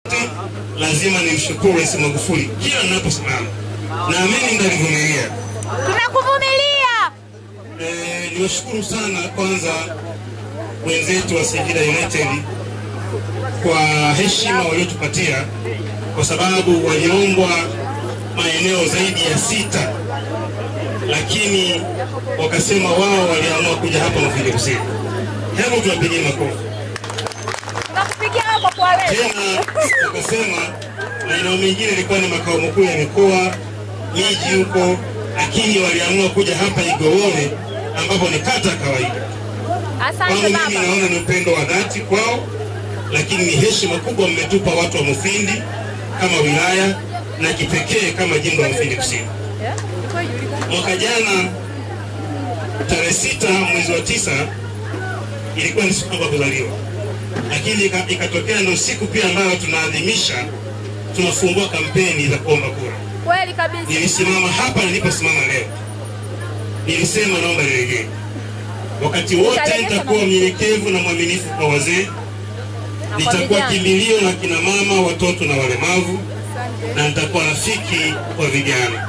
lazima nimshukuru Rais Magufuli kila ninaposimama, naamini mtanivumilia. Tunakuvumilia. Eh, niwashukuru sana kwanza wenzetu wa Singida United kwa heshima waliotupatia, kwa sababu waliombwa maeneo zaidi ya sita, lakini wakasema wao waliamua kuja hapa Mufindi Kusini. Hebu tuwapigie makofi. Tunakupigia hapo kwa wewe. Tena wakasema maeneo mengine ilikuwa ni makao makuu ya mikoa, miji huko, lakini waliamua kuja hapa Igowole ambapo ni kata ya kawaida. Asante Kwangu mimi baba. naona ni upendo wa dhati kwao, lakini ni heshima kubwa mmetupa watu wa Mufindi kama wilaya na kipekee kama jimbo la Mufindi Kusini. Mwaka jana tarehe sita mwezi wa tisa ilikuwa ni siku yangu ya kuzaliwa, lakini ika- ikatokea ndio siku pia ambayo tunaadhimisha tunafungua kampeni za kuomba kura. Kweli kabisa. Nilisimama hapa niliposimama leo, nilisema naomba nirejee. Wakati wote nitakuwa mnyenyekevu na mwaminifu kwa wazee, nitakuwa vijana. kimbilio la kina mama, watoto na walemavu, na nitakuwa rafiki kwa vijana.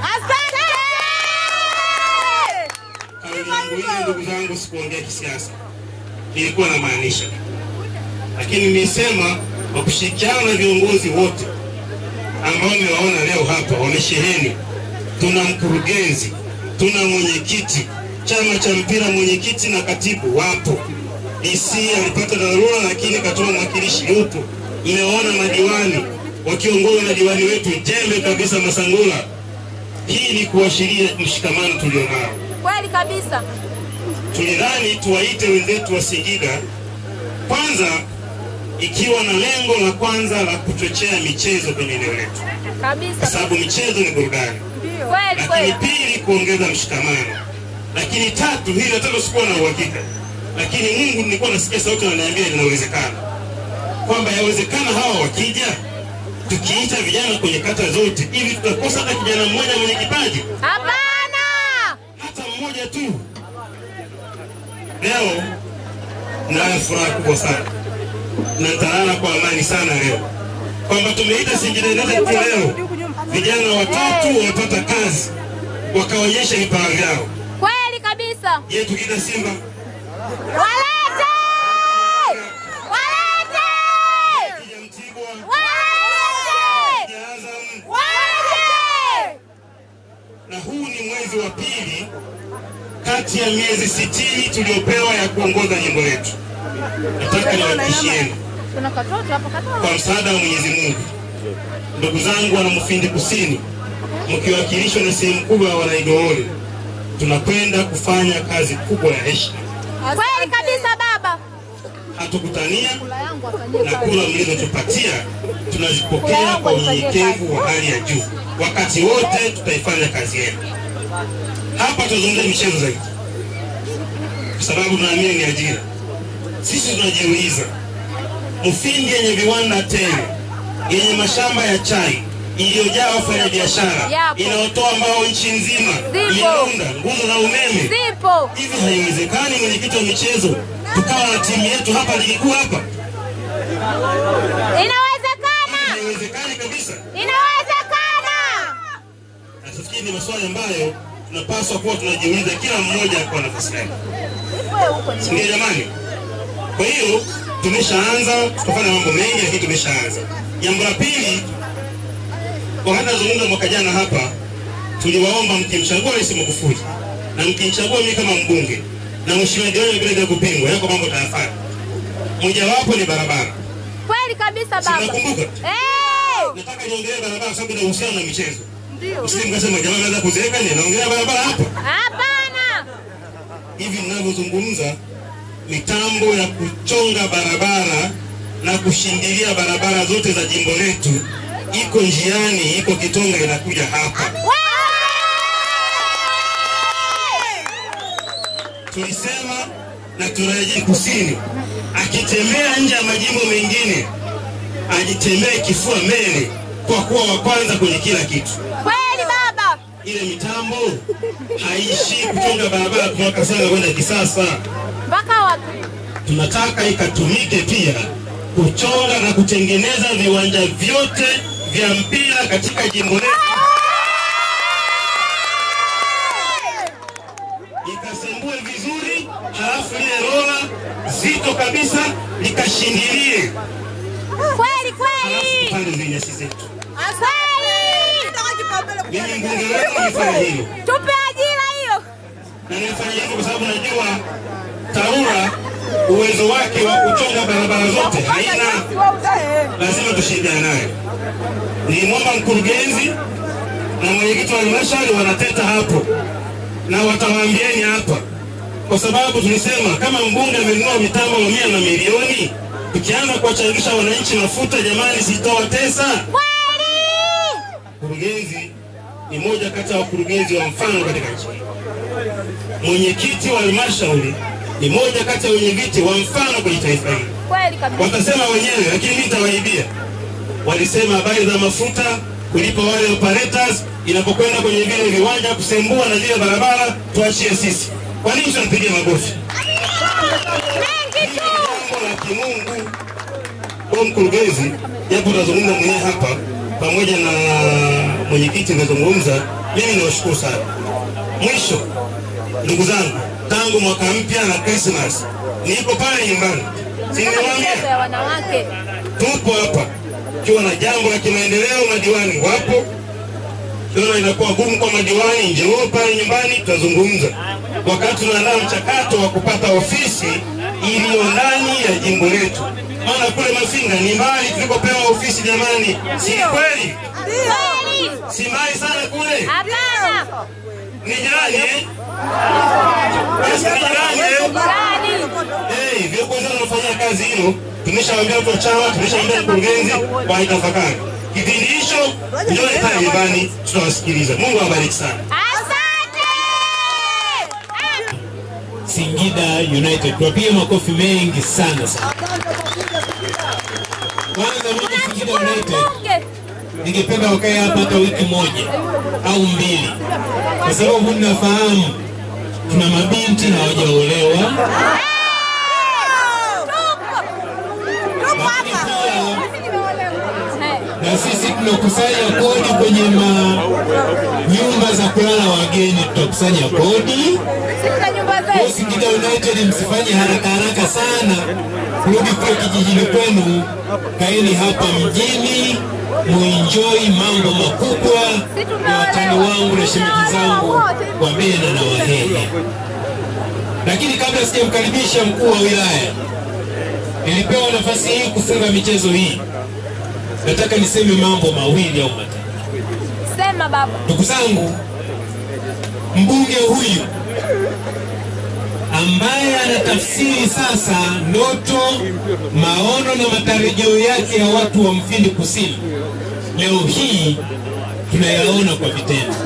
Kauli yangu hii ndugu zangu, sikuongea kisiasa, nilikuwa namaanisha, lakini nilisema kwa kushirikiana na viongozi wote ambao nimewaona leo hapa wamesheheni. Tuna mkurugenzi, tuna mwenyekiti, chama cha mpira, mwenyekiti na katibu wapo. DC alipata dharura, lakini katoa mwakilishi yupo. Mmewaona madiwani wakiongozwa na diwani wetu jembe kabisa Masangula. Hii ni kuashiria mshikamano tulionao Kweli kabisa. tulidhani tuwaite wenzetu wa Singida kwanza, ikiwa na lengo la kwanza la kuchochea michezo kwenye eneo letu, kwa Kabisa. sababu michezo ni burudani, Kweli lakini kweli. pili, kuongeza mshikamano, lakini tatu, hili hata sikuwa na uhakika, lakini Mungu nilikuwa nasikia sauti ananiambia linawezekana, kwamba yawezekana hawa wakija tukiita vijana kwenye kata zote, hivi tutakosa hata kijana mmoja mwenye kipaji Hapana. hata mmoja tu. Leo nayo furaha kubwa sana na nitalala kwa amani sana leo kwamba tumeita Singida United tu leo, vijana watatu wamepata kazi wakaonyesha vipawa vyao. Kweli kabisa. Je, tukiita Simba Walete! Walete! kija Mtibwa Walete! kija Azam, Walete! na huu ni mwezi wa pili kati ya miezi sitini tuliopewa ya kuongoza jimbo letu. Nataka niwahakikishieni Kuna katoto hapo katoto. kwa msaada wa Mwenyezi Mungu, ndugu zangu wana Mufindi Kusini, mkiwakilishwa na sehemu kubwa ya Wanaigowole, tunakwenda kufanya kazi kubwa ya heshima. Kweli kabisa baba. Hatukutania na kura mlizotupatia tunazipokea kwa unyenyekevu wa hali ya juu. Wakati wote tutaifanya kazi yenu. Hapa tuzungumze michezo zaidi, kwa sababu tunaamini ni ajira. Sisi tunajiuliza, Mufindi yenye viwanda tele, yenye mashamba ya chai iliyojaa wafanyabiashara, Yapo. inayotoa mbao nchi nzima, miunda, nguzo za umeme, Zipo. hivi haiwezekani mwenyekiti wa michezo tukawa na timu yetu hapa ligi kuu hapa? Inawezekana. Haiwezekani kabisa. Inawezekana. Nafikiri ni maswali ambayo tunapaswa kuwa tunajiuliza kila mmoja kwa nafasi yake, si ndio jamani? Kwa hiyo tumeshaanza, tutafanya mambo mengi, lakini tumeshaanza. Jambo la pili, wakati nazungumza mwaka jana hapa, tuliwaomba mkimchagua Rais Magufuli na mkimchagua mimi kama mbunge na mheshimiwa diwani vile vile kupingwa, yako mambo tayafanya. Mojawapo ni barabara. Kweli kabisa Si baba. mnakumbuka? Eh! Nataka niongelee barabara kwa sababu inahusiana na michezo. Ndio. Msije mkasema jamaa anaweza kuzeeka ni naongelea barabara hapa. Hapana. Hivi ninavyozungumza, mitambo ya kuchonga barabara na kushindilia barabara zote za jimbo letu iko njiani, iko Kitonga, inakuja hapa. Tulisema na tunarejea kusini, akitembea nje ya majimbo mengine ajitembee kifua mbele, kwa kuwa wa kwanza kwenye kila kitu. Kweli baba. Ile mitambo haishi kuchonga barabara kutoka sana kwenda kisasa. Mpaka wapi? tunataka ikatumike pia kuchonga na kutengeneza viwanja vyote vya mpira katika jimbo letu. Ikasembue vizuri, halafu lile rola zito kabisa likashindilie, Kweli halafu kweli. tupande zile nyasi zetu. Kweli. Mimi mbunge wenu nifanya hilo Tupe ajira hiyo. na nilifanya hivyo kwa sababu najua TARURA uwezo wake wa kuchonga barabara zote haina, lazima tushirikiane naye. Nilimwomba mkurugenzi na mwenyekiti wa halmashauri wanateta hapo, na watawaambieni hapa, kwa sababu tulisema kama mbunge amenunua mitambo mamia na milioni, tukianza kuwachangisha wananchi mafuta, jamani, sitawatesa. Kweli. Mkurugenzi ni moja kati ya wakurugenzi wa mfano katika nchi hii. Mwenyekiti wa halmashauri ni moja kati ya wenyeviti wa mfano kwenye taifa hili. Kweli kabisa. Watasema wenyewe, lakini mimi nitawaibia. Walisema habari za mafuta, kulipa wale operators, inapokwenda kwenye vile viwanja kusembua na zile barabara, tuachie sisi. Kwa nini tunampigia makofi? Mengi tu. Jambo la kimungu kwa mkurugenzi, japo utazungumza mwenyewe hapa pamoja na mwenyekiti nitazungumza. Mimi niwashukuru sana. Mwisho, ndugu zangu, tangu mwaka mpya na Christmas niko pale nyumbani, si Kama nimewaambia michezo ya wanawake. tupo hapa ikiwa na jambo la kimaendeleo, madiwani wapo. Kiona inakuwa gumu kwa madiwani, njoo pale nyumbani, tutazungumza wakati tunaandaa mchakato wa kupata ofisi iliyo ndani ya jimbo letu, maana kule Mafinga ni mbali tulikopewa ofisi. Jamani, si kweli? Kweli. Si mbali sana kule, Hapana. ni jirani eh? Basi ni jirani eh? Kweli. Hey, viongozi wanaofanyia kazi hilo, tumeshawaambia watu wa chama, tumeshawaambia mkurugenzi waitafakari. Kipindi hicho njooni pale nyumbani, tutawasikiliza. Mungu awabariki sana. Asante. Singida United. Tuwapige makofi mengi sana sana. Kwanza mimi Singida United Bunge. ningependa wakae hapa hata wiki moja au mbili, kwa sababu ninafahamu tuna mabinti hawajaolewa, lakini pia na sisi tunakusanya kodi kwenye ma nyumba za kulala wageni, tutakusanya kodi. Sisi na nyumba Kwa hiyo zetu. Singida United msifanye haraka haraka sana kurudi kule kijijini kwenu, kaeni hapa mjini muenjoy mambo makubwa na watani wangu na shemeji zangu wa Bena na Wahehe. Lakini kabla sijamkaribisha mkuu wa wilaya, nilipewa nafasi hii kufunga michezo hii, nataka niseme mambo mawili au matatu. Sema baba. Ndugu zangu, mbunge huyu ambaye anatafsiri sasa ndoto, maono na matarajio yake ya watu wa Mfindi Kusini, leo hii tunayaona kwa vitendo.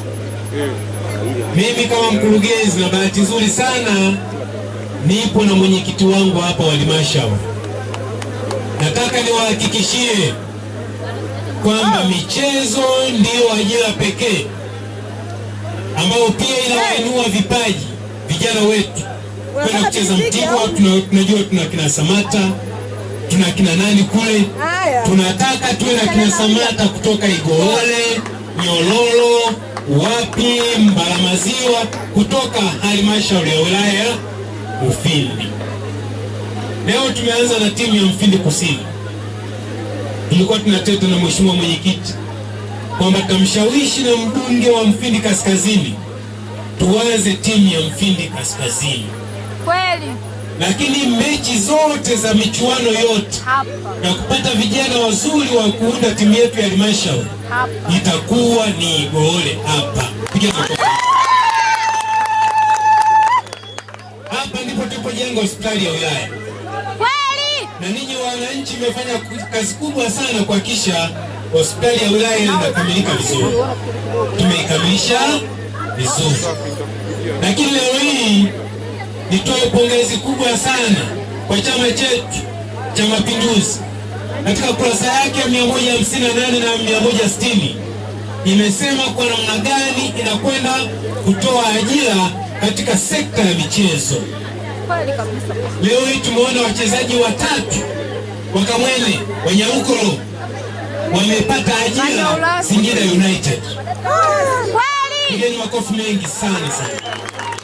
Mimi kama mkurugenzi, na bahati nzuri sana nipo na mwenyekiti wangu hapa wa halmashauri, nataka niwahakikishie kwamba michezo ndiyo ajira pekee ambayo pia inawainua vipaji vijana wetu kwenda kucheza Mtibwa. Tuna- Tunajua tuna kina Samata, tuna kina nani kule, tunataka tuwe na kina Samata kutoka Igoole, Nyololo, wapi, Mbalamaziwa, kutoka halmashauri ya wilaya ya Ufindi. Leo tumeanza na timu ya Mfindi Kusini tulikuwa tunateta na mheshimiwa mwenyekiti kwamba tutamshawishi na mbunge wa Mfindi Kaskazini tuanze timu ya Mfindi Kaskazini, Kweli. lakini mechi zote za michuano yote Hapa. na kupata vijana wazuri wa kuunda timu yetu ya halmashauri Hapa. itakuwa ni Igoole hapa. Piga makofi. Hapa ndipo tulipojenga hospitali ya wilaya Kweli. na ninyi wananchi mmefanya ku- kazi kubwa sana kuhakikisha hospitali ya wilaya inakamilika vizuri. Tumeikamilisha vizuri, lakini leo hii nitoe pongezi kubwa sana kwa chama chetu cha Mapinduzi. Katika kurasa yake ya 158 na 160 imesema kwa namna gani inakwenda kutoa ajira katika sekta ya michezo. Kweli kabisa. Leo hii tumeona wachezaji watatu Wakamwene, Wanyarukoro wamepata ajira Singida United. Kweli. Pigeni makofi mengi sana sana.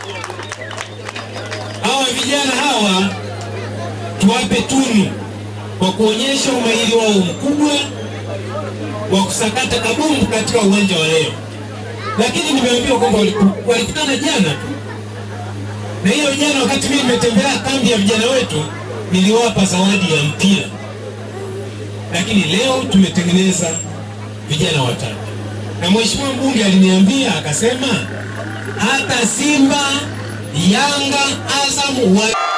Hawa vijana hawa tuwape tunu kwa kuonyesha umahiri wao mkubwa wa kusakata kabumbu katika uwanja wa leo, lakini nimeambiwa kwamba waliku- walikutana jana tu, na hiyo jana, wakati mimi nimetembelea kambi ya vijana wetu, niliwapa zawadi ya mpira, lakini leo tumetengeneza vijana watatu, na mheshimiwa mbunge aliniambia akasema, hata Simba, Yanga, Azam wa